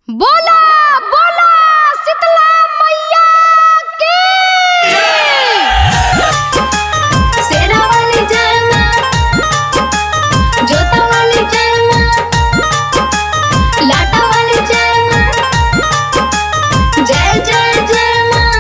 बोला बोला शीतला मैया की शेरा वाली जय माँ जोता वाली जय माँ लाटा वाली जय माँ जय जय जय माँ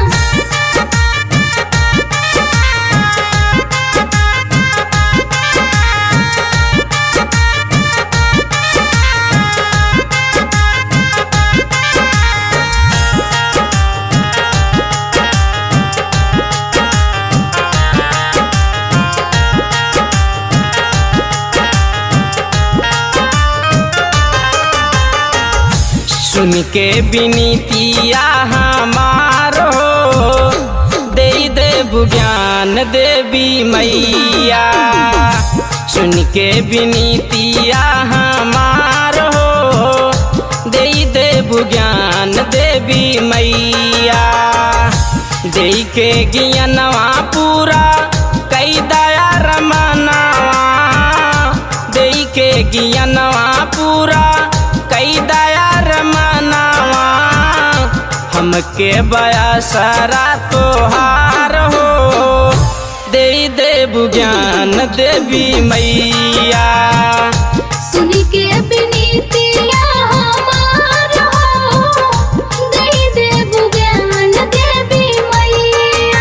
सुन के विनीतिया हमारो दे देव ज्ञान देवी मैया सुन के विनीतिया हमारो दे देव ज्ञान देवी मैया दे के ज्ञानवा पूरा कई दया रमनवा दे के ज्ञानवा पूरा कई दया रमनवा हमके बयासरा तोहार हो दे देव ज्ञान देवी मैया सुनी के विनीतिया हमार हो दे देव ज्ञान देवी मैया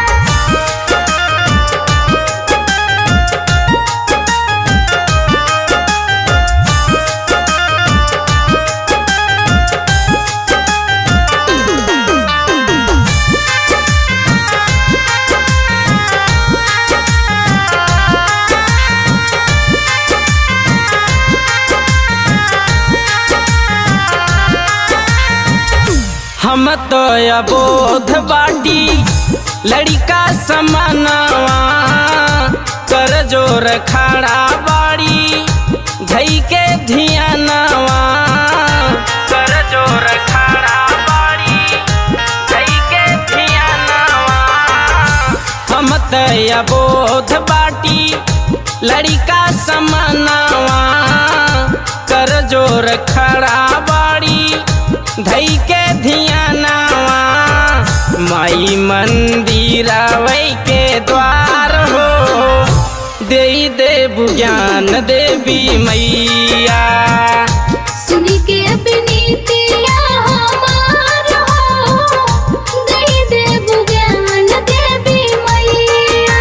हम तो अबोध बाटी लड़का समनवा कर जोर खड़ा बाड़ी धई के धियानवा कर जोर खड़ा बाड़ी धई के धियानवा हम तो अबोध बाटी लड़का समनवा कर जोर खड़ा बाड़ी धई के धियानवा माई मंदिर वै के द्वार हो दे देव ज्ञान देवी मैया सुनी के विनीतिया हमार हो दे देव ज्ञान देवी मैया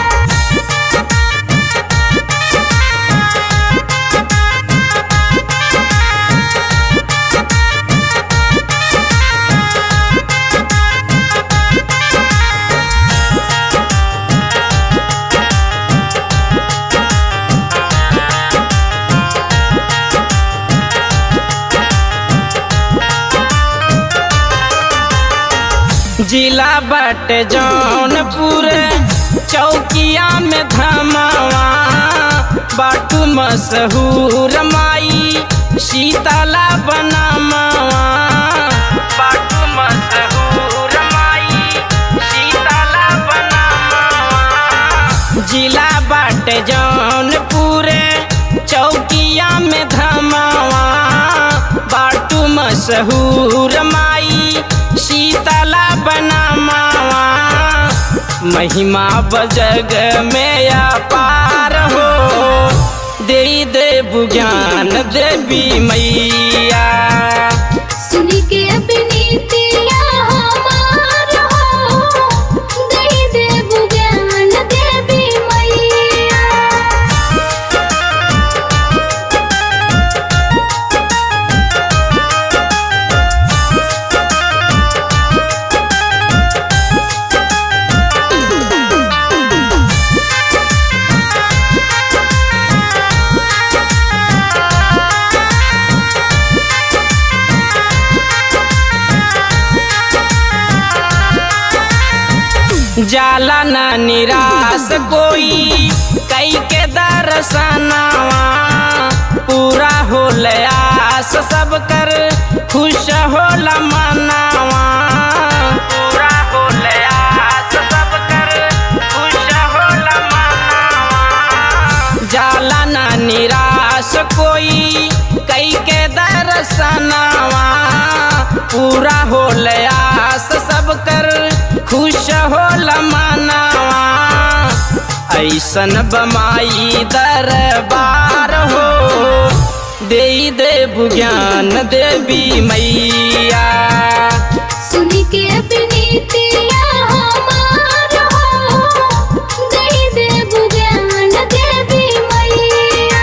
जिला बट जौनपुर चौकिया में धमावा बाटू मशहूर माई शीतला बनमावा बाटू मशहूर माई शीतला बनमावा जिला बाट जौनपुर चौकिया में धमावा बाटू मशहूर माई शीतला बनमावा महिमा बजग में अपार हो दे देव ज्ञान देवी मैया सुनी के विनीतिया हमार हो दे देव ज्ञान देवी मैया जाला न निराश कोई कई के दर्शनवा पूरा होल आस सब कर खुश होल मनावा पूरा होल आस सब कर खुश होल मनावा जाला न निराश कोई कई के दर्शनवा कैसन बमाई दरबार हो दे दे ज्ञान देवी मैया सुन के विनीतिया हमार हो दे देव ज्ञान देवी मैया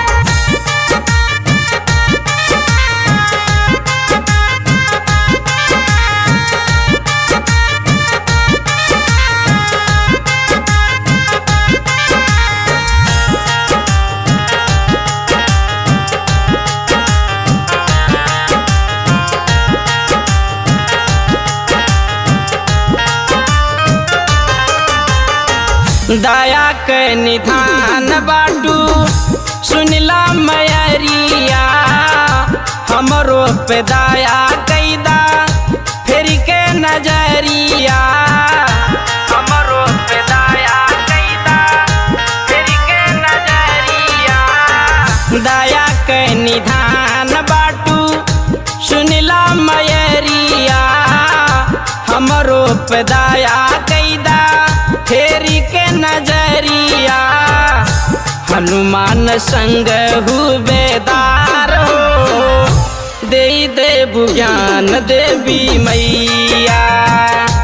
दया के निधान बाटू सुनला मैरिया हमरो पे दया कैदा फेर के नजरिया हमरो पे दया कैदा फेर के नजरिया दया के निधान बाटू सुनला मैरिया हमरो पे दया कैदा फेरी के नजरिया हनुमान संग हुबेदार हो दे दे ज्ञान देवी मैया